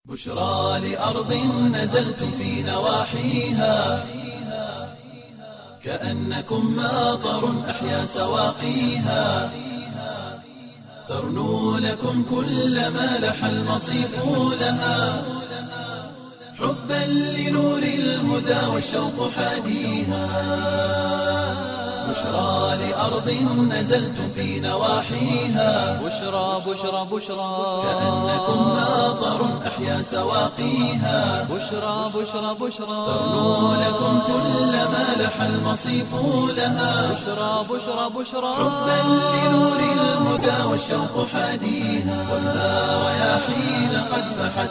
بشرى لأرض نزلتم في نواحيها كأنكم ماطر أحيا سواقيها ترنو لكم كل ما لح المصيف لها حبا لنور الهدى والشوق حاديها بشرى لأرض نزلتم في نواحيها بشرى بشرى بشرى كأنكم ماطر أحيا سواقيها بشرى بشرى بشرى ترنو لكم كل ما لح المصيف لها بشرى بشرى بشرى حبا لنور الهدى والشوق حاديها خذها رياحين قد فحت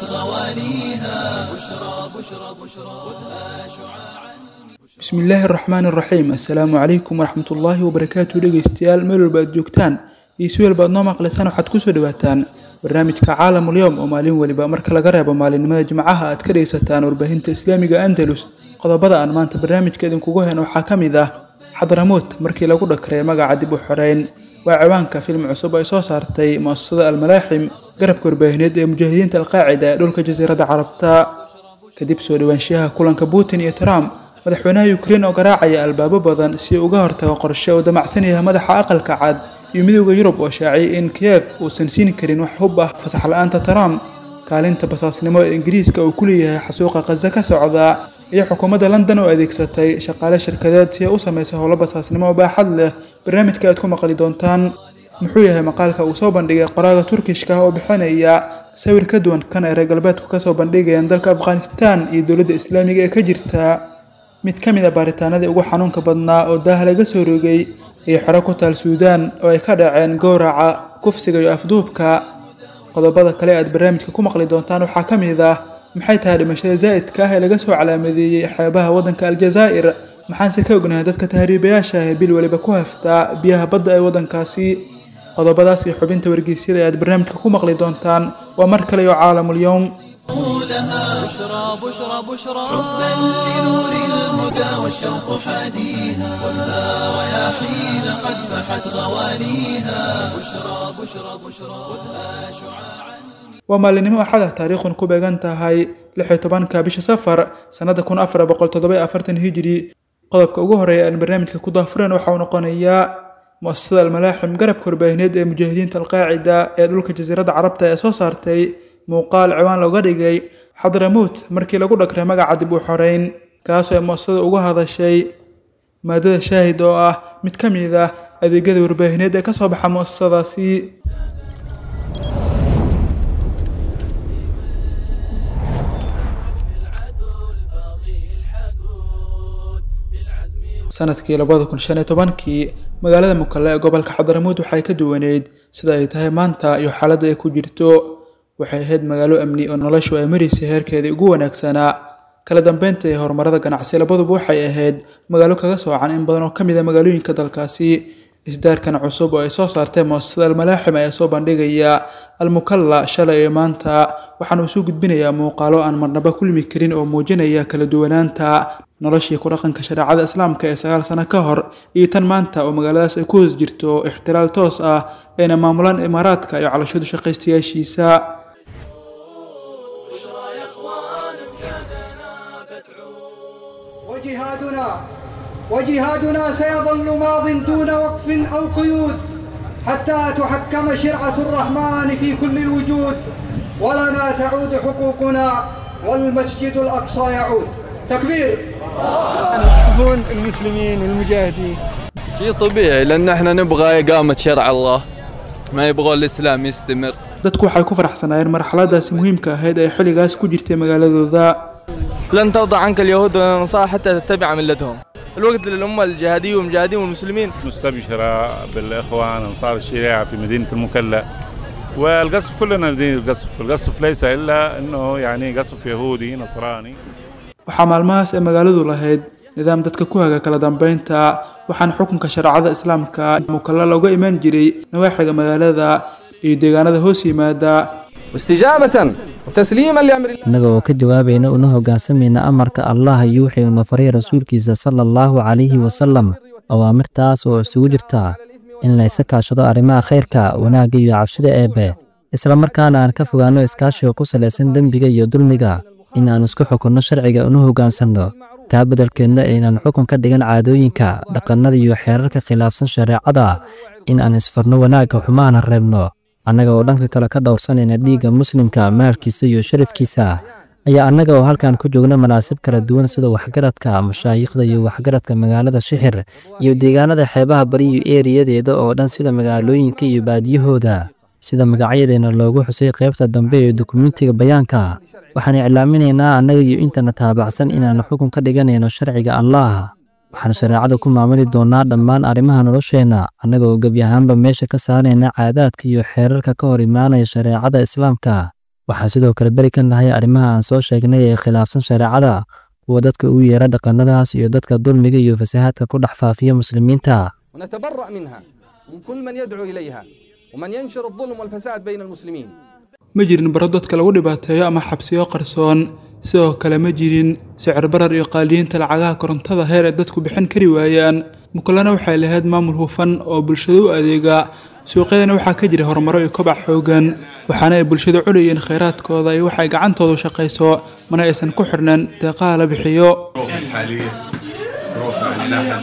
غواليها بشرى بشرى بشرى خذها شعاعا bismi illaahi araxmaan iraxiim assalaamu calaykum waraxmat ullaahi wabarakaatu dhegeystayaal meel walba aad joogtaan iyo si walba aad noo maqlaysaan waxaad kusoo dhawaataan barnaamijka caalamulyoom oo maalin weliba marka laga reebo maalinimada jimcaha aad ka dhegeysataan warbaahinta islaamiga andalus qodobada aan maanta barnaamijka idinkugu heen waxaa ka mid ah xadramood markii lagu dhakray magaca dib u xoreyn waa ciwaanka film cusub ay soo saartay muasasada almalaaxim garabka warbaahineed ee mujaahidiinta alqaacida ee dhulka jasiiradda carabta kadib soo dhawaanshiyaha kulanka putin iyo trump madaxweynaha ukrein oo garaacaya albaabo badan si uu uga hortago qorshe uu damacsan yahay madaxa aqalka cad iyo midooda yurub oo shaaciyay in kiev uusan siin karin wax hub ah fasax la-aanta trump kaalinta basaasnimo ee ingiriiska uu ku leeyahay xasuuqa khaza ka socda iyo xukuumadda london oo adeegsatay shaqaale shirkadeed si ay u samaysa howlo basaasnimo oo baaxad leh barnaamijka aad ku maqli doontaan muxuu yahay maqaalka uu soo bandhigay qoraaga turkishka oo bixinaya sawir ka duwan kan ay reer galbeedku kasoo bandhigayaan dalka afghanistan iyo dowladda islaamiga ee ka jirta mid ka mid a baaritaanadii ugu xanuunka badnaa oo daaha laga soo rogay iyo xero ku taal suudaan oo ay ka dhaceen gowraca kufsiga iyo afduubka qodobada kale aad barnaamijka ku maqli doontaan waxaa ka mid ah maxay tahay dhimashada zaa'idka ah ee laga soo calaamadeeyey xeebaha waddanka aljazaa'ir maxaanse ka ognahay dadka tahriibayaasha ah ee bil weliba ku haftaa biyaha badda ee waddankaasi qodobadaas iyo xubinta wargeysyada aad barnaamijka ku maqli doontaan waa mar kale iyo caalamul-yowm لها بشرى بشرى بشرى حبا لنور الهدى والشوق حاديها خذها رياحين قد فحت غواليها بشرى بشرى بشرى خذها شعاعا waa maalinimo axada taariikhun ku beegan tahay lix iyo tobanka bisha safar sannada kun afar boqol toddoba afartan hijiri qodobka ugu horeeya aan barnaamijka ku daafureen waxa uu noqonayaa muasasada almalaaxim garabka warbaahineed ee mujaahidiinta alqaacida ee dhulka jasiiradda carabta ee soo saartay muuqaal ciwaan looga dhigay xadramuut markii lagu dhakray magaca dib u xoreyn kaasoo ay muasasada uga hadashay maadada shaahid oo ah mid ka mid ah adeegyada warbaahineed ee kasoo baxa muasasadaasi sanadkii labada kun shan iyo tobankii magaalada mukale ee gobolka xadramuud waxay ka duwaneyd sida ay tahay maanta iyo xaaladda ay ku jirto waxay ahayd magaalo amni oo noloshu ay maraysay heerkeedii ugu wanaagsanaa kala dambeynta iyo horumarada ganacsi labaduba waxay ahayd magaalo kaga soocan in badan oo ka mid a magaalooyinka dalkaasi isdaarkan cusub oo ay soo saartay muasasada almalaaxim ayaa soo bandhigaya almukalla shalay iyo maanta waxaana uu soo gudbinayaa muuqaalo aan marnaba kulmi karin oo muujinaya kala duwanaanta noloshii ku dhaqanka shareecada islaamka ee sagaal sano ka hor iyo tan maanta oo magaaladaas ay ku hoos jirto ixtiraal toos ah ayna maamulaan imaaraadka iyo calashadu shaqaystayaashiisa وجهادنا وجهادنا سيظل ماض دون وقف أو قيود حتى تحكم شرعة الرحمن في كل الوجود ولنا تعود حقوقنا والمسجد الأقصى يعود تكبير يشوفون المسلمين والمجاهدين شيء طبيعي لان احنا نبغى اقامه شرع الله ما يبغون الاسلام يستمر dadku waxay ku faraxsanaayeen marxaladaasi muhiimka ahayd ee xilligaas ku jirtay magaaladooda لن ترضى عنك اليهود والنصارى حتى تتبع ملتهم الوقت للأمة الجهادية والمجاهدين والمسلمين مستبشرة بالإخوان أنصار الشريعة في مدينة المكلا والقصف كلنا ندين القصف القصف ليس إلا أنه يعني قصف يهودي نصراني waxaa maalmahaas ay magaaladu lahayd nidaam dadka ku haga kala dambeynta waxaana xukunka shareecada islaamka mukalla looga imaan jiray nawaaxiga magaalada iyo deegaanada hoos yimaada واستجابة وتسليما لأمر الله innaga oo ka jawaabayna una hoggaansamayna amarka allah iyo wixii uuna faray rasuulkiisa sala allahu calayhi wasalam awaamirtaas oo isugu jirta in laysa kaashado arrimaha khayrka wanaagga iyo cabsida eebbe isla markaana aan ka fogaanno iskaashiga ku salaysan dembiga iyo dulmiga in aan isku xukunno sharciga una hoggaansanno taa beddelkeedna aynaan xukun ka dhigan caadooyinka dhaqannada iyo xeerarka khilaafsan shareecada in aan isfarno wanaagga xumaana reebno annaga oo dhanka kale ka dhowrsanayna dhiigga muslimka maalkiisa iyo sharafkiisa ayaa annaga oo halkan ku joogna manaasib kala duwan sida waxgaradka mashaayikhda iyo waxgaradka magaalada shixir iyo deegaanada xeebaha bari iyo eeriyadeeda oo dhan sida magaalooyinka iyo baadiyahooda sida magacyadeena loogu xusay qaybta dambe ee dukumentiga bayaanka waxaan iclaaminaynaa annaga iyo intana taabacsan inaannu xukun ka dhiganayno sharciga allaah waxaan shareecada ku maamuli doonnaa dhammaan arrimaha nolosheenna annaga oo gebi ahaanba meesha ka saarayna caadaadka iyo xeerarka ka hor imaanaya shareecada islaamka waxaan sidoo kale beri ka nahay arrimaha aan soo sheegnay ee khilaafsan shareecada kuwa dadka ugu yeera dhaqannadaas iyo dadka dulmiga iyo fasahaadka ku dhex faafiya muslimiinta ونتبرأ منها من كل من يدعو إليها ومن ينشر الظلم والفساد بين المسلمين ma jirin baro dadka lagu dhibaateeyo ama xabsiyo qarsoon sidoo kale ma jirin sicir barar iyo qaaliyiinta lacagaha korontada heer ay dadku bixin kari waayaan mukulana waxay lahayd maamul hufan oo bulshada u adeega suuqyadana waxaa ka jira horumaro iyo kobac xoogan waxaana ay bulshada cunayeen khayraadkooda iyo waxay gacantoodu shaqayso mana aysan ku xidhnan deeqaha la bixiyo الحالية ظروف يعني لا حد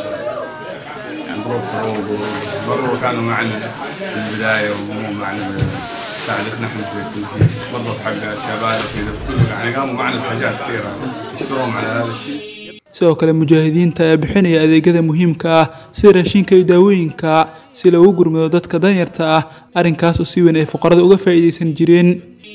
يعني ظروف حروب مروا كانوا معنا في البداية ومو معنا ساعدتنا احنا في التنسيق برضه حق الشباب وكذا كله يعني قاموا معنا بحاجات كثيرة نشكرهم على هذا الشيء sidoo kale mujaahidiinta ayaa bixinaya adeegyada muhiimka ah sida raashinka iyo daawooyinka si loogu gurmado dadka danyarta ah arrinkaas oo si weyn ay fuqarada uga faa'iidaysan jireen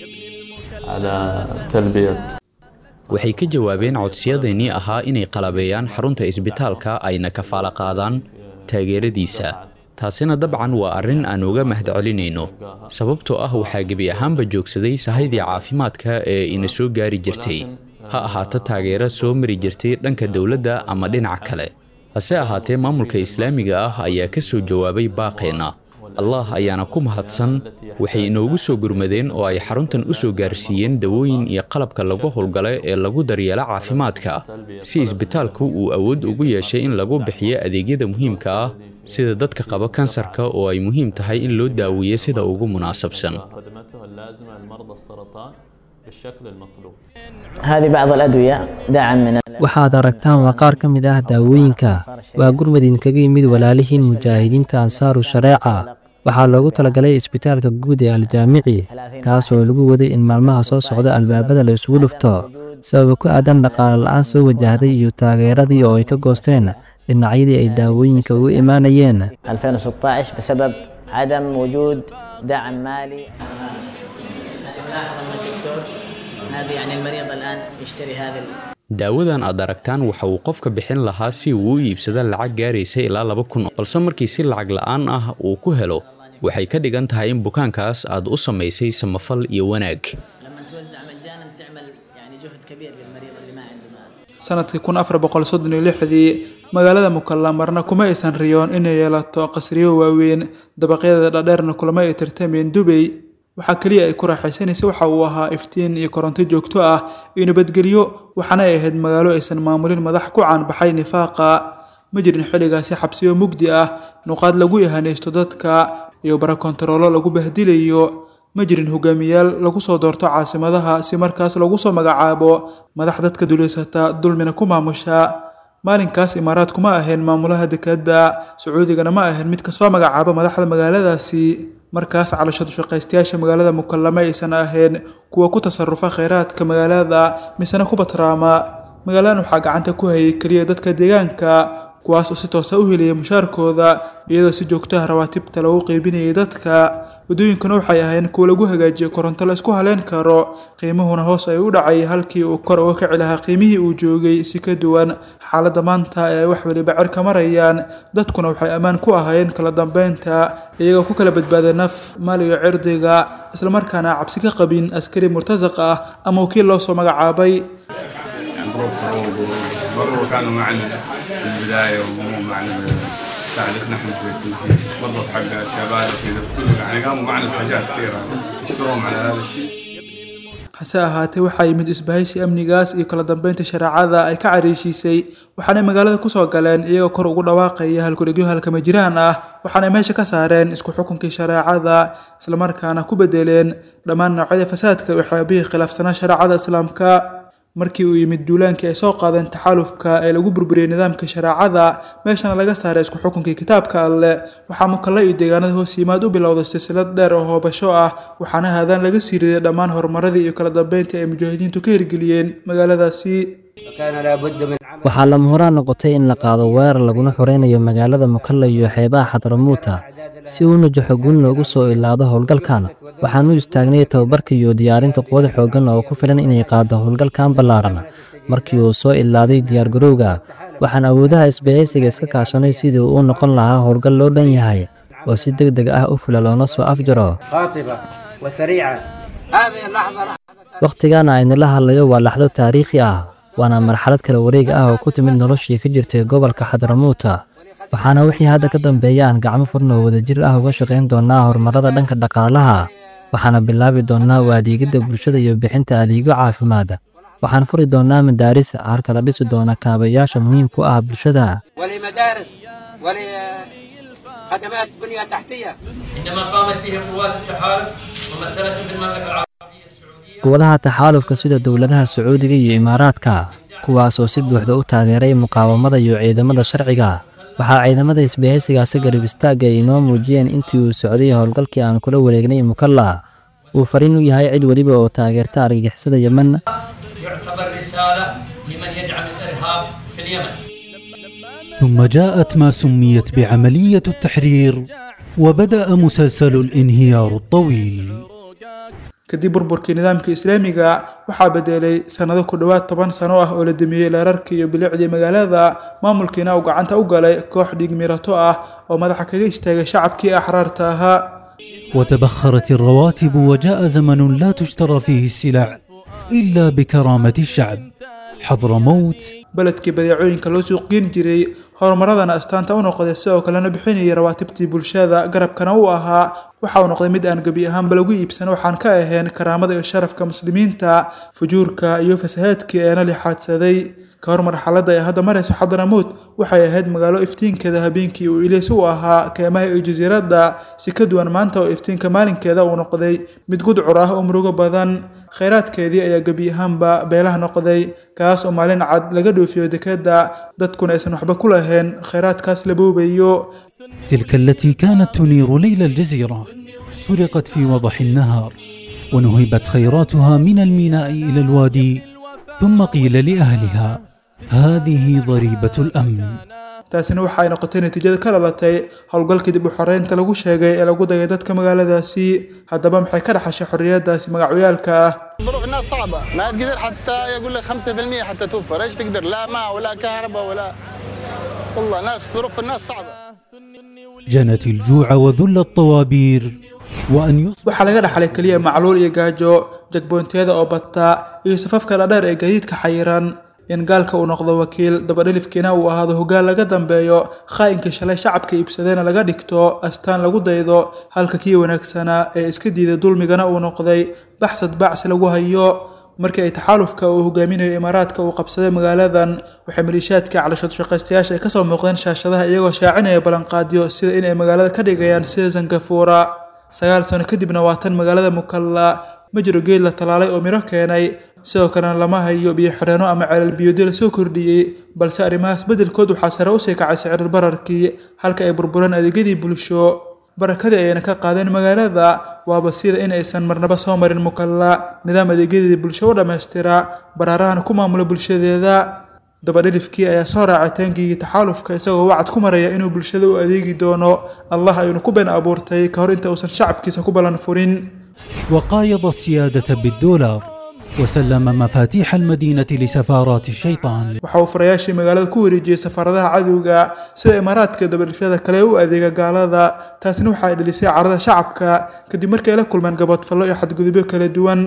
على تلبية waxay ka jawaabeen codsiyadeenii ahaa inay qalabeeyaan xarunta isbitaalka ayna kafaalo qaadaan taageeradiisa taasina dabcan waa arrin aan uga mahadcelinayno sababtoo ah waxaa gebi ahaanba joogsaday sahaydii caafimaadka ee ina soo gaari jirtay ha ahaato taageero soo mari jirtay dhanka dowladda ama dhinaca kale hase ahaatee maamulka islaamiga ah ayaa ka soo jawaabay baaqeenna allah ayaana ku mahadsan waxay inoogu soo gurmadeen oo ay xaruntan u soo gaarsiiyeen dawooyin iyo qalabka lagu howlgala ee lagu daryeelo caafimaadka si isbitaalku uu awood ugu yeeshay in lagu bixiyo adeegyada muhiimka ah sida dadka qaba kansarka oo ay muhiim tahay in loo daaweeyo sida ugu munaasabsan خدمته اللازمة لمرضى السرطان بالشكل المطلوب هذه بعض الأدوية دعم من waxaad aragtaan waa qaar ka mid ah daawooyinka waa gurmad idinkaga yimid walaalihiin mujaahidiinta ansaaru shareeca waxaa loogu talagalay isbitaalka guud ee aljaamici kaas oo lagu waday in maalmaha soo socda albaabada la isugu dhufto sababa ku aadan dhaqaale la-aan soo wajahday iyo taageeradii oo ay ka goosteen dhinacyadii ay daawooyinka ugu imaanayeen 2016 بسبب عدم وجود دعم مالي هذه يعني المريض الآن يشتري هذه daawadan aad aragtaan waxa uu qofka bixin lahaa si uu u iibsado lacag gaaraysa ilaa laba kun balse markii si lacag la'aan ah uu ku helo waxay ka dhigan tahay in bukaankaas aad u samaysay samafal iyo wanaag لما توزع مجانا تعمل يعني جهد كبير للمريض اللي ما عنده مال sanadkii kun afar boqol soddon iyo lixdii magaalada mukalla marna kuma aysan riyoon inay yeelato qasriyo waaweyn dabaqyadeeda dhadheerna kulama ay tartameen dubay waxaa keliya ay ku raaxaysanaysa waxa uu ahaa iftiin iyo koronto joogto ah iyo nabadgelyo waxaana ay ahayd magaalo aysan maamulin madax ku caanbaxay nifaaqa ma jirin xilligaasi xabsiyo mugdi ah nuqaad lagu ihanaysto dadka iyo bara kontaroolo lagu bahdilayo ma jirin hogaamiyaal lagu soo doorto caasimadaha si markaas lagu soo magacaabo madax dadka duleysata dulmina ku maamusha maalinkaas imaaraad kuma ahayn maamulaha dekadda sacuudigana ma ahayn mid kasoo magacaaba madaxda magaaladaasi markaas calashadu shaqaystayaasha magaalada mukallama aysan ahayn kuwa ku tasarufa kheyraadka magaalada misena ku batraama magaaladan waxaa gacanta ku hayay keliya dadka deegaanka kuwaas oo si toosa u helaya mushaarkooda iyadoo si joogtaha rawaatibta lagu qeybinayay dadka waddooyinkuna waxay ahayn kuwa lagu hagaajiyo koronto la isku haleyn karo qiimuhuna hoos ay u dhacay halkii uu kor uga kici lahaa qiimihii uu joogay si ka duwan xaaladda maanta ee wax weliba cirka marayaan dadkuna waxay ammaan ku ahaayeen kala dambeynta iyagoo ku kala badbaaday naf maal iyo cirdiga islamarkaana cabsi ka qabin askari murtasaq ah ama wakiil loo soo magacaabay يعني ظروف حروب مروا كانوا معنا في البداية ومو معنا ساعدتنا احنا في التنسيق برضه حق الشباب وكذا كله يعني قاموا معنا بحاجات كثيرة نشكرهم على هذا الشيء hase ahaatee waxaa yimid isbahaysi amnigaas iyo kala dambeynta shareecada ay ka cariishiisay waxaanay magaalada kusoo galeen iyagoo kor ugu dhawaaqaya halkudhegyo halkama jiraan ah waxaanay meesha ka saareen isku xukunkii shareecada islamarkaana ku bedeleen dhammaan noocyada fasaadka waxyaabihii khilaafsanaa shareecada islaamka markii uu yimid duulaankii ay soo qaadeen taxaalufka ee lagu burburiyey nidaamka shareecada meeshana laga saaray isku xukunkii kitaabka alleh waxaa mukalla iyo deegaanada hoos yimaad u bilowday silsilad dheer oo hoobasho ah waxaana haadaan laga sii riday dhammaan horumaradii iyo kala dambeyntii ay mujaahidiintu ka hirgeliyeen magaaladaasi waxaa lama horaan noqotay in la qaado weerar laguna xoreynayo magaalada mukalla iyo xeebaha xadramuuta si uu najaxo guul loogu soo ilaado howlgalkan waxaan u istaagnay tababarka iyo diyaarinta quwada xooggan oo ku filan inay qaado howlgalkan ballaaran markii uu soo ilaaday diyaargarowga waxaan awoodaha isbahaysiga iska kaashanay sidii uu noqon lahaa howlgal loo dhan yahay oo si deg deg ah u fula loona soo afjaro wakhtigana aynula hadlayo waa laxdo taariikhi ah waana marxalad kala wareega ah oo ku timid noloshii ka jirtay gobolka xadramuuta waxaana wixii hadda ka dambeeya aan gacmo furna oo wadajir ah uga shaqayn doonnaa horumarada dhanka dhaqaalaha waxaana bilaabi doonnaa u adeegidda bulshada iyo bixinta adeegyo caafimaad waxaan furi doonnaa madaaris halka la dhisi doona kaabayaasha muhiimku ah bulshada خدمات بنية تحتية عندما قامت به قوات التحالف ممثلة في المملكة العربية quwadaha taxaalufka sida dowladaha sacuudiga iyo imaaraadka kuwaasoo si buuxda u taageeray muqaawamada iyo ciidamada sharciga waxaa ciidamada isbahaysigaasi garab istaagga ay inoo muujiyeen intii uu socday howlgalkii aan kula wareegnay mukalla uu fariin u yahay cid weliba oo taageerta argagixisada yemen يعتبر رسالة لمن يدعم الإرهاب في اليمن ثم جاءت ما سميت بعملية التحرير وبدأ مسلسل الانهيار الطويل kadib burburkii nidaamka islaamiga waxaa bedelay sannado ku dhowaad toban sano ah oo la damiyey leerarkii iyo bilicdii magaalada maamulkiina uu gacanta u galay koox dhiigmirato ah oo madaxa kaga istaagay shacabkii axraarta ahaa وتبخرت الرواتب وجاء زمن لا تشترى فيه السلع إلا بكرامة الشعب حضرموت beledkii badeecooyinka loo suuqgeyn jiray horumaradana astaanta u noqday sidoo kalena bixinayay rawaatibtii bulshada garabkana u ahaa waxa uu noqday mid aan gebi ahaanba lagu iibsan waxaan ka ahayn karaamada iyo sharafka muslimiinta fujuurka iyo fasahaadkii eena lixaadsaday ka hor marxaladda ee hadda marayso xadramuud waxay ahayd magaalo iftiinkeeda habeenkii uu ileys u ahaa keemaha iyo jasiiradda si ka duwan maanta oo iftiinka maalinkeeda uu noqday mid gudcur ah oo murugo badan khayraadkeedii ayaa gebi ahaanba beelaha noqday kaas oo maalin cad laga dhoofiyo dekedda dadkuna aysan waxba ku lahayn khayraadkaas la boobayo تلك التي كانت تنير ليل الجزيرة سرقت في وضح النهار ونهبت خيراتها من الميناء إلى الوادي ثم قيل لأهلها هذه ضريبة الأمن taasina waxa ay noqotay natiijada ka dhalatay howlgalkii dib u xoreynta lagu sheegay ee lagu dagay dadka magaaladaasi haddaba maxay ka dhaxashay xorriyadaasi magacyaalka ah ظروف الناس صعبة ما تقدر حتى يقول لك 5% حتى توفر ايش تقدر لا ماء ولا كهرباء ولا والله ناس ظروف الناس صعبة جنت الجوع وذل الطوابير وأن يصبح waxaa laga dhaxlay keliya macluul iyo gaajo jagboontiyada oo bata iyo safafka dhadheer ee gaadiidka xayiran in gaalka uu noqdo wakiil dabadhelifkiina uu ahaado hoggaan laga dambeeyo khaa'inka shalay shacabka iibsadayna laga dhigto astaan lagu daydo halka kii wanaagsanaa ee iska diiday dulmigana uu noqday baxsad bacsi lagu hayo markii ay taxaalufka uu hogaaminayo imaaraadka uu qabsaday magaaladan waxay maliishaadka calashad shaqaystayaasha ay kasoo muuqdeen shaashadaha iyagoo shaacinaya ballanqaadyo sida in ay magaalada ka dhigayaan sida zangafuura sagaal sano kadibna waa tan magaalada mukalla ma jiro geed la talaalay oo miro keenay sidoo kalena lama hayo biyo xidheeno ama ceelal biyoodi la soo kordhiyey balse arrimahaas beddelkood waxaa sare usii kacay sicir bararkii halka ay burbureen adeegyadii bulsho barakadii ayayna ka qaadeen magaalada waaba sida in aysan marnaba soo marin mukalla nidaam adeegyadeedii bulsho u dhammaystira baraarahana ku maamula bulshadeeda dabadhilifkii ayaa soo raacay taangigii taxaalufka isagoo wacad ku maraya inuu bulshada u adeegi doono allah ayuuna ku been abuurtay ka hor inta uusan shacabkiisa ku ballan furin وقايض السيادة بالدولار وسلم مفاتيح المدينة لسفارات الشيطان waxa uu furayaashii magaalada ku wareejiyey safaaradaha cadowga sida imaaraadka dabadhifyada kale u adeega gaalada taasina waxa ay dhalisay carada shacabka kadib markii ay la kulmeen gaboodfallo iyo xadgudubyo kala duwan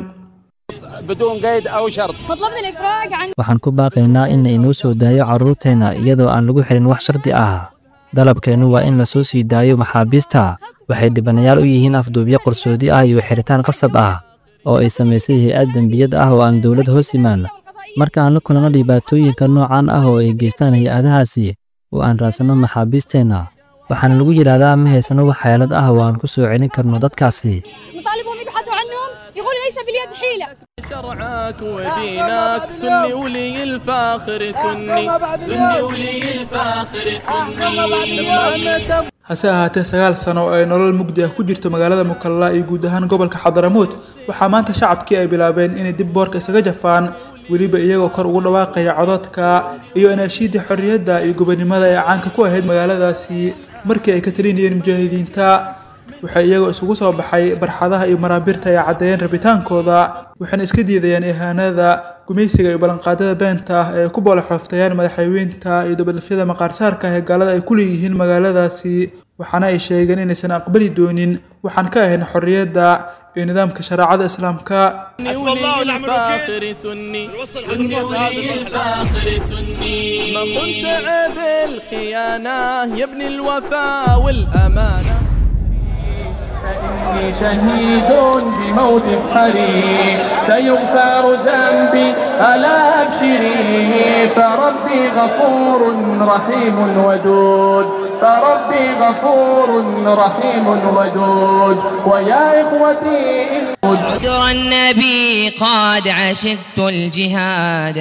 بدون قيد او شرط مطلبنا الافراج عن waxaan ku baaqaynaa in inoo soo daayo carruurteenna iyadoo aan lagu xirin wax shardi ah dalabkeennu waa in la soo sii daayo maxaabiista waxay dhibanayaal u yihiin afduubyo qarsoodi ah iyo xiritaan qasab ah oo ay samaysay hay-ad dembiyad ah oo aan dowlad hoos imaan marka aan la kulanno dhibaatooyinka noocan ah oo ay geystaan hay-adahaasi oo aan raadsanno maxaabiisteenna waxaana lagu yidhaahdaa ma haysano wax xeelad ah oo aan ku soo celin karno dadkaasi نطالبهم يبحثوا عنهم يقولوا ليس باليد حيلة شرعك ودينك سني ولي الفاخر سني سني ولي الفاخر سني hase ahaatee sagaal sano oo ay nolol mugdi ah ku jirto magaalada mukalla iyo guud ahaan gobolka xadaramuud waxaa maanta shacabkii ay bilaabeen inay dib boorka isaga jafaan weliba iyagoo kor ugu dhawaaqaya codadka iyo anaashiidii xorriyadda iyo gobonimada ee caanka ku ahayd magaaladaasi markii ay ka talinayeen mujaahidiinta waxay iyagoo isugu soo baxay barxadaha iyo maraabirta ay caddeeyeen rabitaankooda waxayna iska diidayaan ihaanada gumaysiga iyo ballanqaadada beenta ah ee ku boolaxooftayaan madaxweynta iyo dabalafyada maqaarsaarka ah ee gaalada ay ku leeyihiin magaaladaasi waxaana ay sheegeen inaysan aqbali doonin waxaan ka ahayn xorriyadda iyo nidaamka shareecada islaamka ولي الفاخر سني سني ولي الفاخر سني ما كنت عيب الخيانة يا ابن الوفاء والأمانة إني شهيد بموت حريم سيغفر ذنبي ألا أبشري فربي غفور رحيم ودود فربي غفور رحيم ودود ويا إخوتي إن عذر النبي قد عشقت الجهاد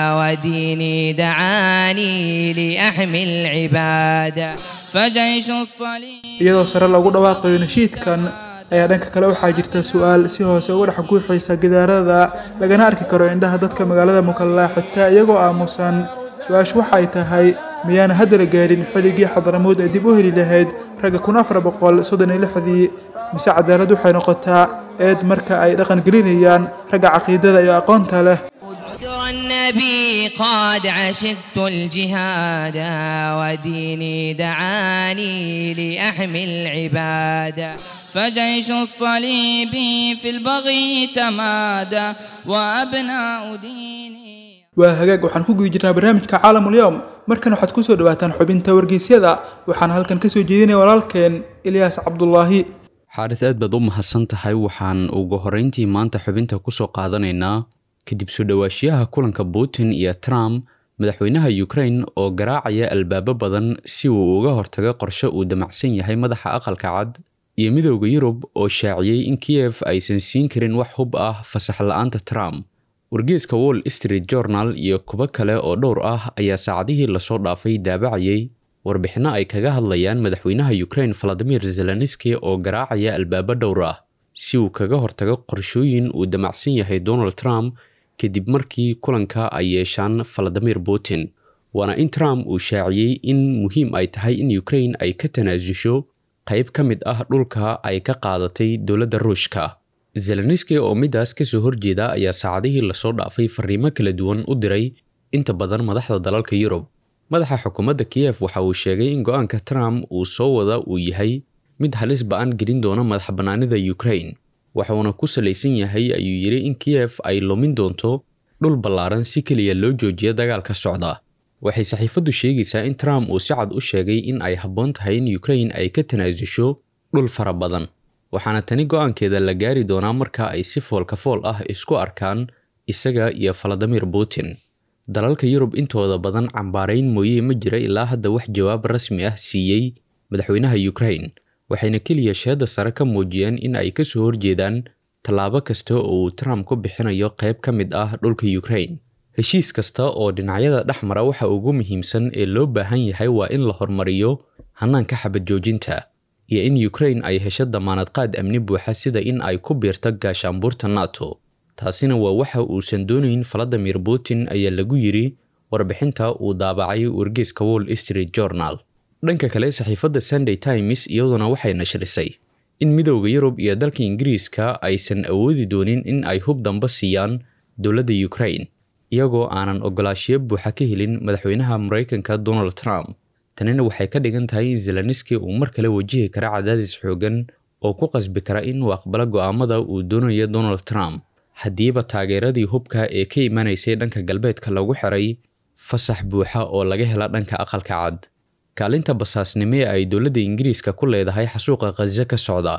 وديني دعاني لأحمي العبادة فجيش الصليب iyadoo sare loogu dhawaaqayo nashiidkan ayaa dhanka kale waxaa jirta su-aal si hoose uga dhex guuxaysa gidaarada lagana arki karo indhaha dadka magaalada mukalla xitaa iyagoo aamusan su-aashu waxay tahay miyaana hadda la gaarin xilligii xadaramuud ay dib u heli lahayd ragga kun afar boqol soddon iyo lixdii mise cadaalad waxay noqotaa eed marka ay dhaqan gelinayaan ragga caqiidada iyo aqoonta leh عذر النبي قد عشقت الجهاد وديني دعاني لأحمي العبادة فجيش الصليب في البغي تمادى وأبناء ديني waa hagaag waxaan ku guda jirnaa barnaamijka caalamul yowm markan waxaad kusoo dhawaataan xubinta wargeysyada waxaana halkan kasoo jeedinaya walaalkeen ilyaas cabdulaahi xaaris aad baad u mahadsan tahay waxaan ugu horreyntii maanta xubinta kusoo qaadanaynaa kadib soo dhowaashiyaha kulanka putin iyo trump madaxweynaha ukraine oo garaacaya albaabo badan si uu uga hortago qorshe uu damacsan yahay madaxa aqalka cad iyo midowda yurub oo shaaciyey in kiyef aysan siin karin wax hub ah fasax la-aanta trump wargeeska wall street journal iyo kuwo kale oo dhowr ah ayaa saacadihii lasoo dhaafay daabacayay warbixinno ay kaga hadlayaan madaxweynaha ukraine valadimir zelenski oo garaacaya albaabo dhowr ah si uu kaga hortago qorshooyin uu damacsan yahay donald trump kadib markii kulanka ay yeeshaan valadimir putin waana in trump uu shaaciyey in muhiim ay tahay in ukraine ay ka tanaasusho qayb ka mid ah dhulka ay ka qaadatay dowladda ruushka zelenski oo midaas kasoo horjeeda ayaa saacadihii lasoo dhaafay fariimo kala duwan u diray inta badan madaxda dalalka yurub madaxa xukuumadda kiyef waxa uu sheegay in go-aanka trump uu soo wada uu yahay mid halis ba-an gelin doona madax bannaanida ukraine waxuuna ku salaysan yahay ayuu yidhi in kiyef ay lumin doonto dhul ballaaran si keliya loo joojiyo dagaalka socda waxay saxiifaddu sheegaysaa in trump uu si cad u sheegay in ay habboon tahay in ukraine ay ka tanaasusho dhul fara badan waxaana tani go-aankeeda la gaari doonaa marka ay si foolka fool ah isku arkaan isaga iyo valadimir putin dalalka yurub intooda badan cambaarayn mooye ma jira ilaa hadda wax jawaab rasmi ah siiyey madaxweynaha ukraine waxayna keliya sheedda sare ka muujiyeen in ay ka soo horjeedaan tallaabo kasta oo uu trump ku bixinayo qayb ka mid ah dhulka ukraine heshiis kasta oo dhinacyada dhex mara waxa ugu muhiimsan ee loo baahan yahay waa in la hormariyo hanaanka xabad joojinta iyo in ukraine ay hesho damaanad qaad amni buuxa sida in ay ku biirto gaashaanbuurta nato taasina waa waxa uusan doonayn valadimir putin ayaa lagu yiri warbixinta uu daabacay wargeeska wall street journal dhanka kale saxiifadda sunday times iyaduna waxay nashrisay in midowda yurub iyo dalka ingiriiska aysan awoodi doonin in ay hub damba siiyaan dowladda ukraine iyagoo aanan ogolaashiyo buuxa ka helin madaxweynaha maraykanka donald trump tanina waxay ka dhigan tahay in zelenski uu mar kale wajihi kara cadaadis xoogan oo ku qasbi kara inuu aqbalo go'aamada uu doonayo donald trump haddiiba taageeradii hubka ee ka imanaysay dhanka galbeedka lagu xiray fasax buuxa oo laga hela dhanka aqalka cad kaalinta basaasnimo ee ay dowladda ingiriiska ku leedahay xasuuqa khaza ka socda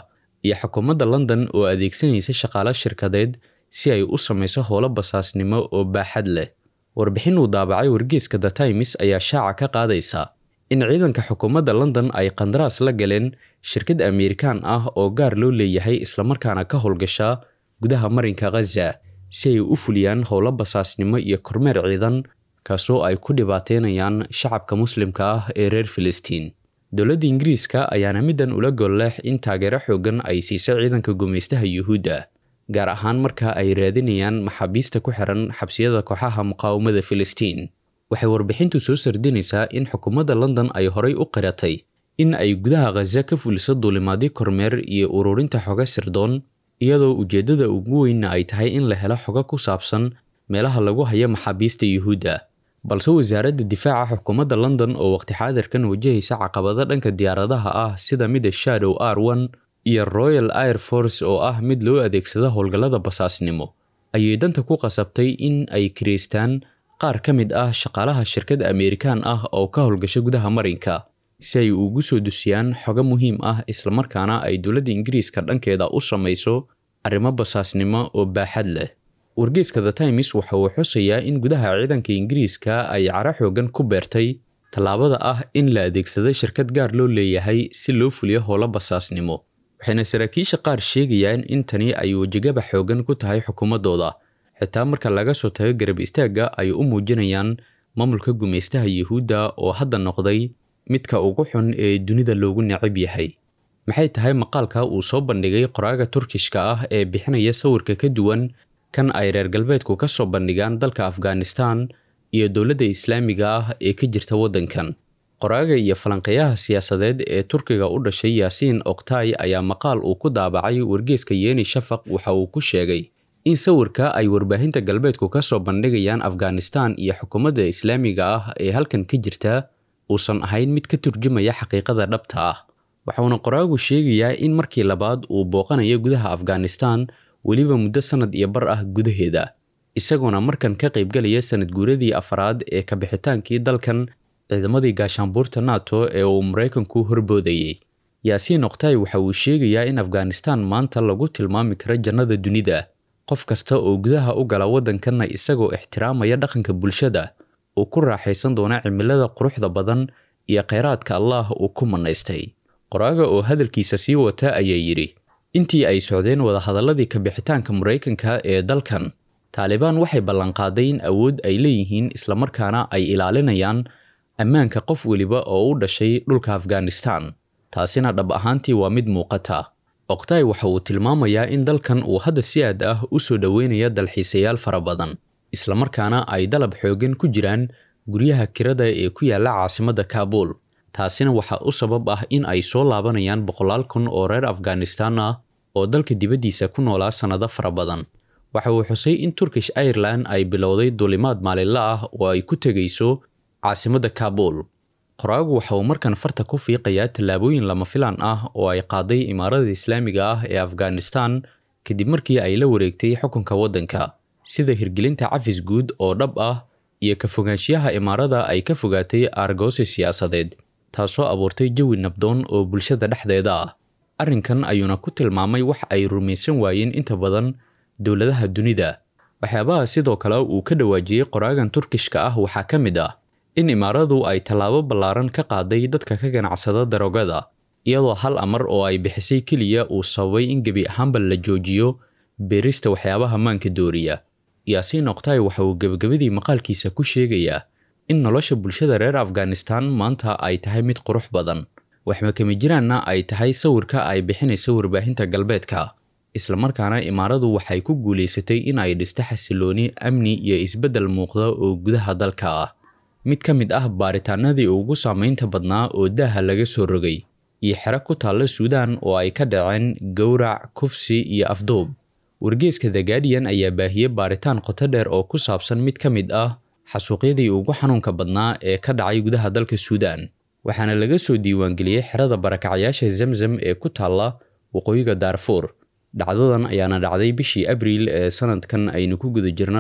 iyo xukuumadda london oo adeegsanaysa shaqaalo shirkadeed si ay u samayso howlo basaasnimo oo baaxad leh warbixin uu daabacay wargeeska the times ayaa shaaca ka qaadaysa in ciidanka xukuumadda london ay qandaraas la galeen shirkad ameerikaan ah oo gaar loo leeyahay islamarkaana ka howlgasha gudaha marinka khaza si ay u fuliyaan howlo basaasnimo iyo kormeer ciidan kaasoo ay ku dhibaateynayaan shacabka muslimka ah ee reer filistiin dowladda ingiriiska ayaana middan ula golleex in taageero xoogan ay siisa ciidanka gumaystaha yuhuudda gaar ahaan marka ay raadinayaan maxaabiista ku xiran xabsiyada kooxaha muqaawamada filistiin waxay warbixintu soo sardinaysaa in xukuumadda london ay horay u qiratay in ay gudaha khaza ka fuliso duulimaadyo kormeer iyo ururinta xoga sirdoon iyadoo ujeeddada ugu weynna ay tahay in la helo xogo ku saabsan meelaha lagu hayo maxaabiista yuhuudda balse wasaaradda difaaca xukuumadda london oo waqti xaadirkan wajahaysa caqabado dhanka diyaaradaha ah sida mida shadow r one iyo royal air force oo ah mid loo adeegsado howlgallada basaasnimo ayay danta ku qasabtay in ay kiraystaan qaar ka mid ah shaqaalaha shirkad ameerikaan ah oo ka howlgasha gudaha marinka si ay ugu soo dusiyaan xogo muhiim ah islamarkaana ay dowladda ingiriiska dhankeeda u samayso arrimo basaasnimo oo baaxad leh wargeeska the times waxa uu xusayaa in gudaha ciidanka ingiriiska ay cara xoogan ku beertay tallaabada ah in la adeegsado shirkad gaar loo leeyahay si loo fuliyo howlo basaasnimo waxayna saraakiisha qaar sheegayaan in tani ay wejigaba xoogan ku tahay xukuumaddooda xitaa marka laga soo tago garab istaagga ay u muujinayaan maamulka gumaystaha yuhuudda oo hadda noqday midka ugu xun ee dunida loogu necab yahay maxay tahay maqaalka uu soo bandhigay qoraaga turkishka ah ee bixinaya sawirka ka duwan kan ay reer galbeedku ka soo bandhigaan dalka afghanistan iyo dowladda islaamiga ah ee ka jirta waddankan qoraaga iyo falanqeeyaha siyaasadeed ee turkiga u dhashay yaasiin oktay ayaa maqaal uu ku daabacay wargeeska yeeni shafaq waxa uu ku sheegay in sawirka ay warbaahinta galbeedku ka soo bandhigayaan afghanistan iyo xukuumadda islaamiga ah ee halkan ka jirta uusan ahayn mid ka turjumaya xaqiiqada dhabta ah waxauna qoraagu sheegayaa in markii labaad uu booqanayo gudaha afghanistan weliba muddo sannad iyo bar ah gudaheeda isagoona markan ka qaybgalaya sanad guuradii afaraad ee kabixitaankii dalkan ciidamadii gaashaanbuurta nato ee uu maraykanku horboodayey yaasiin oktay waxa uu sheegayaa in afghanistan maanta lagu tilmaami karo jannada dunida qof kasta oo gudaha u gala waddankanna isagoo ixtiraamaya dhaqanka bulshada uu ku raaxaysan doona cimilada quruxda badan iyo kheyraadka allah uu ku manaystay qoraaga oo hadalkiisa sii wata ayaa yidhi intii ay socdeen wadahadalladii kabixitaanka maraykanka ee dalkan taalibaan waxay ballanqaaday in awood ay leeyihiin islamarkaana ay ilaalinayaan ammaanka qof weliba oo u dhashay dhulka afghanistan taasina dhab ahaantii waa mid muuqata oktay waxa uu tilmaamayaa in dalkan uu hadda si aad ah u soo dhoweynaya dalxiisayaal fara badan islamarkaana ay dalab xoogan ku jiraan guryaha kirada ee ku yaalla caasimadda kaabuul taasina waxaa u sabab ah in ay soo laabanayaan boqolaal kun oo reer afghanistan ah oo dalka dibaddiisa ku noolaa sannado fara badan waxa uu xusay in turkish ireland ay bilowday duulimaad maalinle ah oo ay ku tegayso caasimadda kaabuul qoraagu waxa uu markan farta ku fiiqayaa tallaabooyin lama filaan ah oo ay qaaday imaarada islaamiga ah ee afghanistan kadib markii ay la wareegtay xukunka waddanka sida hirgelinta cafis guud oo dhab ah iyo ka fogaanshiyaha imaarada ay ka fogaatay aargoosi siyaasadeed taasoo abuurtay jawi nabdoon oo bulshada dhexdeeda ah arrinkan ayuuna ku tilmaamay wax ay rumaysan waayeen inta badan dowladaha dunida waxyaabaha sidoo kale uu ka dhawaajiyey qoraagan turkishka ah waxaa ka mid ah in imaaradu ay tallaabo ballaaran ka qaaday dadka ka ganacsada daroogada iyadoo hal amar oo ay bixisay keliya uu sababay in gebi ahaanba la joojiyo beerista waxyaabaha maanka dooriya yaasiin oktay waxa uu gebagabadii maqaalkiisa ku sheegayaa in nolosha bulshada reer afghanistan maanta ay tahay mid qurux badan waxmakama jiraanna ay tahay sawirka ay bixinayso warbaahinta galbeedka islamarkaana imaaradu waxay ku guulaysatay in ay dhisto xasilooni amni iyo isbeddel muuqda oo gudaha dalka ah mid ka mid ah baaritaanadii ugu saamaynta badnaa oo daaha laga soo rogay iyo xero ku taalla suudaan oo ay ka dhaceen gowrac kufsi iyo afduub wargeeska the guardian ayaa baahiyey baaritaan qoto dheer oo ku saabsan mid ka mid ah xasuuqyadii ugu xanuunka badnaa ee ka dhacay gudaha dalka suudaan waxaana laga soo diiwaangeliyey xerada barakacyaasha zamzam ee ku taalla waqooyiga daarfuur dhacdadan ayaana dhacday bishii abriil ee sanadkan aynu ku guda jirna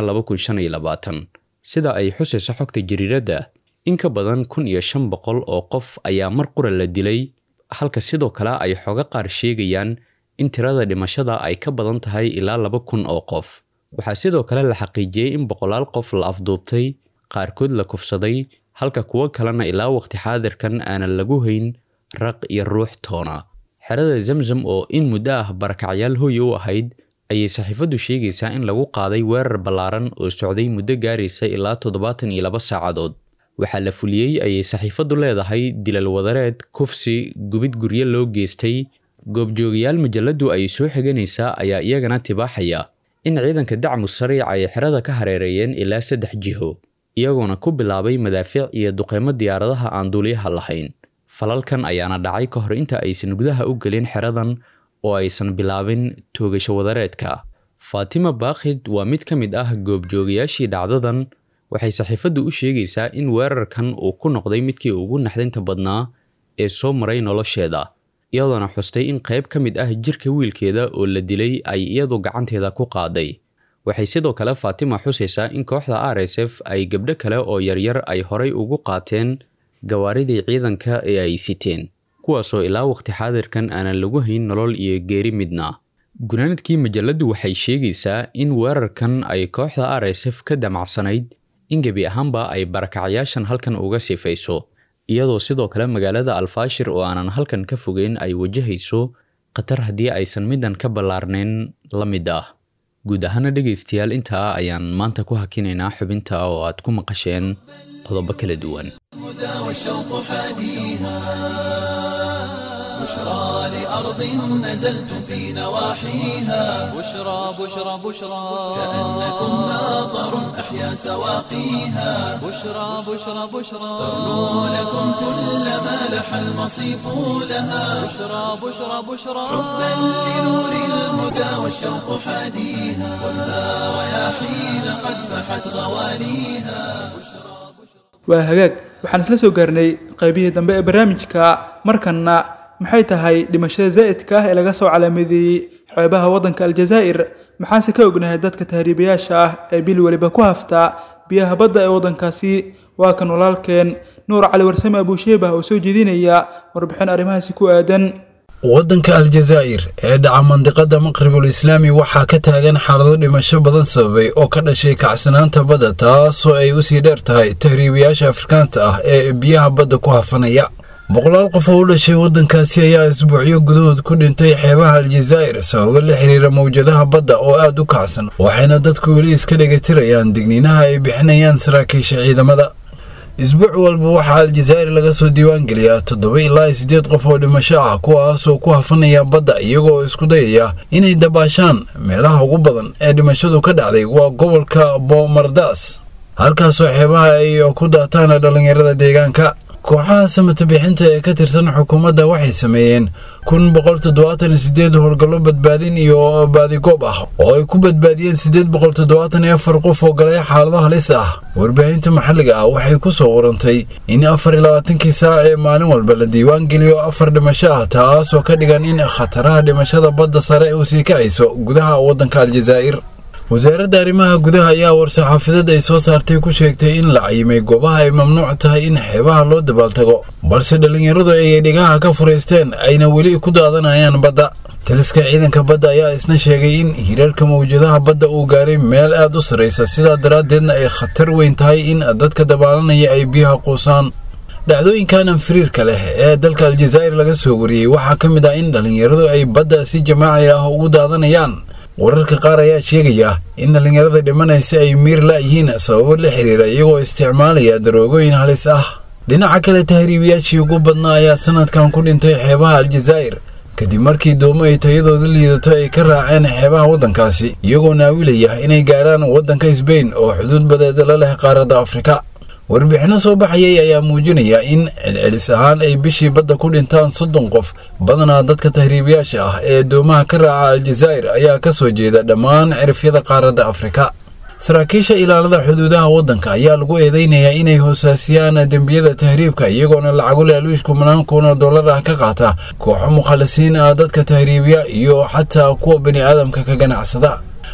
sida ay xusayso xogta jariiradda in ka badan kun iyo shan boqol oo qof ayaa mar qura la dilay halka sidoo kale ay xogo qaar sheegayaan in tirada dhimashada ay ka badan tahay ilaa laba kun oo qof waxaa sidoo kale la xaqiijiyey in boqolaal qof la afduubtay qaarkood la kufsaday halka kuwo kalena ilaa waqti xaadirkan aanan lagu hayn raq iyo ruux toona xerada zamzam oo in muddo ah barakacyaal hoy u ahayd ayay saxiifaddu sheegaysaa in lagu qaaday weerar ballaaran oo socday muddo gaaraysa ilaa toddobaatan iyo laba saacadood waxaa la fuliyey ayay saxiifaddu leedahay dilal wadareed kufsi gubid guryo loo geystay goobjoogayaal majalladdu ay soo xiganaysaa ayaa iyagana tibaaxaya in ciidanka dacmu sariic ay xerada ka hareereeyeen ilaa saddex jiho iyagoona ku bilaabay madaafiic iyo duqeymo diyaaradaha aan duuliyaha lahayn falalkan ayaana dhacay ka hor inta aysan gudaha u gelin xeradan oo aysan bilaabin toogasho wadareedka faatima baakhid waa mid ka mid ah goobjoogayaashii dhacdadan waxay saxiifaddu u sheegaysaa in weerarkan uu ku noqday midkii ugu naxdinta badnaa ee soo maray nolosheeda iyadoona xustay in qayb ka mid ah jirka wiilkeeda oo la dilay ay iyadu gacanteeda ku qaaday waxay sidoo kale faatima xusaysaa in kooxda r s f ay gabdho kale oo yaryar ay horay ugu qaateen gawaaridii ciidanka ee ay siteen kuwaasoo ilaa waqti xaadirkan aanan lagu hayn nolol iyo geeri midna gunaanadkii majalladdu waxay sheegaysaa in weerarkan ay kooxda r s f ka damacsanayd in gebi ahaanba ay barakacyaashan halkan uga sifayso iyadoo sidoo kale magaalada alfaashir oo aanan halkan ka fogeyn ay wajahayso khatar haddii aysan middan ka ballaarnayn la mid ah guud ahaana dhegaystayaal intaa ayaan maanta ku hakinaynaa xubinta oo aad ku maqasheen qodobo kala duwan والشوق حاديها بشرى لأرض نزلتم في نواحيها بشرى بشرى بشرى كأنكم ناظر أحيا سواقيها بشرى بشرى بشرى تغنو لكم كل ما لح المصيف لها بشرى بشرى بشرى حبا لنور الهدى والشوق حاديها ولا رياحين قد فحت غواليها waa hagaag waxaan isla soo gaarnay qaybihii dambe ee barnaamijka markanna maxay tahay dhimashada zaa'idka ah ee laga soo calaamadeeyey xeebaha waddanka aljazaa'ir maxaanse ka ognahay dadka tahriibayaasha ah ee bil weliba ku hafta biyaha badda ee waddankaasi waa kan walaalkeen nuur cali warsame abuusheebah oo soo jeedinaya warbixin arrimahaasi ku aadan waddanka aljazaa'ir ee dhaca mandiqada maqribul islaami waxaa ka taagan xaalado dhimasho badan sababay oo ka dhashay kacsanaanta badda taasoo ay usii dheer tahay tahriibayaasha afrikaanta ah ee biyaha badda ku hafanaya boqolaal qof oo u dhashay waddankaasi ayaa isbuucyo gudahood ku dhintay xeebaha aljazaa'ir sababo la xiriira mawjadaha badda oo aad u kacsan waxayna dadku weli iska dhegatirayaan digniinaha ay bixinayaan saraakiisha ciidamada isbuuc walba waxaa aljazaa'ir laga soo diiwaangeliyaa toddoba ilaa siddeed qof oo dhimasho ah kuwaasoo ku hafanaya badda iyagoo isku dayaya inay dabaashaan meelaha ugu badan ee dhimashadu ka dhacday waa gobolka boomardaas halkaasoo xeebaha ay ku daataan dhallinyarada deegaanka kooxaha samata bixinta ee ka tirsan xukuumadda waxay sameeyeen kun boqol toddobaatan sideed howlgallo badbaadin iyo baadigoob ah oo ay ku badbaadiyeen siddeed boqol toddobaatan iyo afar qof oo galay xaalado halis ah warbaahinta maxalliga ah waxay ku soo urantay in afar iyo labaatankii saac ee maalin walba la diiwaan geliyo afar dhimasho ah taasoo ka dhigan in khataraha dhimashada badda sare uu sii kacayso gudaha waddanka aljazaa'ir wasaaradda arrimaha gudaha ayaa war-saxaafadeed ay soo saartay ku sheegtay in la cayimay goobaha ay mamnuuc tahay in xeebaha loo dabaaltago balse dhallinyaradu ay dhigaha ka furaysteen ayna weli ku daadanayaan badda taliska ciidanka badda ayaa isna sheegay in hirarka mawjadaha badda uu gaaray meel aad u sarraysa sidaa daraaddeedna ay khatar weyn tahay in dadka dabaalanaya ay biyaha quusaan dhacdooyinkan anfiriirka leh ee dalka aljazaa'ir laga soo wariyey waxaa ka mid ah in dhallinyaradu ay badda si jamaaci ah ugu daadanayaan wararka qaar ayaa sheegaya in dhallinyarada dhimanaysa ay miir la'yihiin sababo la xiriira iyagoo isticmaalaya daroogooyin halis ah dhinaca kale tahriibayaashii ugu badnaa ayaa sanadkan ku dhintay xeebaha aljazaa'ir kadib markii doomo ay tayadooda liidato ay ka raaceen xeebaha waddankaasi iyagoo naawilaya inay gaadhaan waddanka sbain oo xuduud badeed la leh qaaradda afrika warbixinno soo baxayay ayaa muujinaya in celcelis ahaan ay bishii badda ku dhintaan soddon qof badanaa dadka tahriibayaasha ah ee doomaha ka raaca aljazaa'ir ayaa ka soo jeeda dhammaan cirifyada qaaradda afrika saraakiisha ilaalada xuduudaha waddanka ayaa lagu eedeynayaa inay hoosaasiyaan dembiyada tahriibka iyagoona lacago laaluush kumanaan kun oo dollar ah ka qaata kooxo mukhalisiin ah dadka tahriibiya iyo xataa kuwa bani aadamka ka ganacsada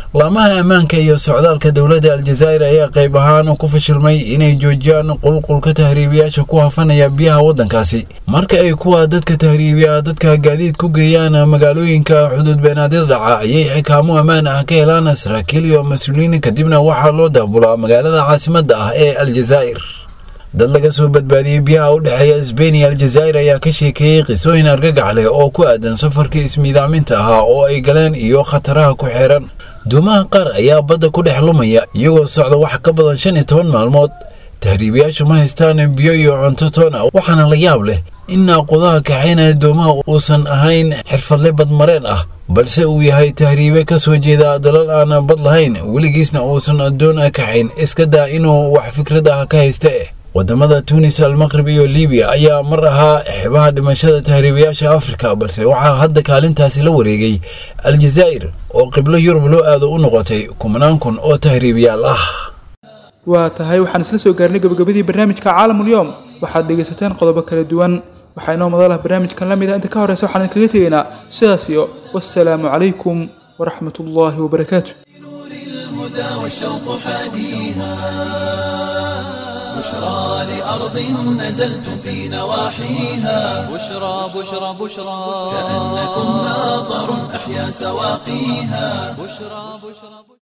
laamaha ammaanka iyo socdaalka dowladda aljazaa'ir ayaa qayb ahaan ku fashilmay inay joojiyaan qulqulka tahriibiyaasha ku hafanaya biyaha waddankaasi marka ay kuwa dadka tahriibiya dadka gaadiid ku geeyaan magaalooyinka xuduud beenaadyada dhaca ayay xikaamo ammaan ah ka helaan saraakiil iyo mas-uuliyiin kadibna waxaa loo daabulaa magaalada caasimadda ah ee aljazaa'ir dad laga soo badbaadiyey biyaha u dhexeeya sbain iyo aljazaa'ir ayaa ka sheekeeyey qisooyin argagax leh oo ku aadan safarkii ismiidaaminta ahaa oo ay galeen iyo khataraha ku xeeran doomaha qaar ayaa badda ku dhex lumaya iyagoo socda wax ka badan shan iyo toban maalmood tahriibiyaashu ma haystaan biyo iyo cunto toona waxaana la yaab leh in naaqudaha kaxaynaya doomaha uusan ahayn xirfadle badmareen ah balse uu yahay tahriibe ka soo jeeda dalal aan bad lahayn weligiisna uusan doon kaxayn iska daa inuu wax fikrad ah ka hayste wadamada tunis almaqrib iyo libiya ayaa mar ahaa xeebaha dhimashada tahriibayaasha afrika balse waxaa hadda kaalintaasi la wareegay aljazaa'ir oo qiblo yurub loo aado u noqotay kumanaan kun oo tahriibiyaal ah waa tahay waxaan isla soo gaarnay gabagabadii barnaamijka caalamulyoom waxaad dhegaysateen qodobo kala duwan waxaa inoo madalah barnaamijkan la mid a inta ka horeysa waxaan kaga tegaynaa sidaas iyo wassalaamu calaykum waraxmat ullaahi wabarakaatu الهدى والشوق حاديها بشرى لأرض نزلتم في نواحيها بشرى بشرى بشرى كأنكم ناظر أحيا سواقيها بشرى بشرى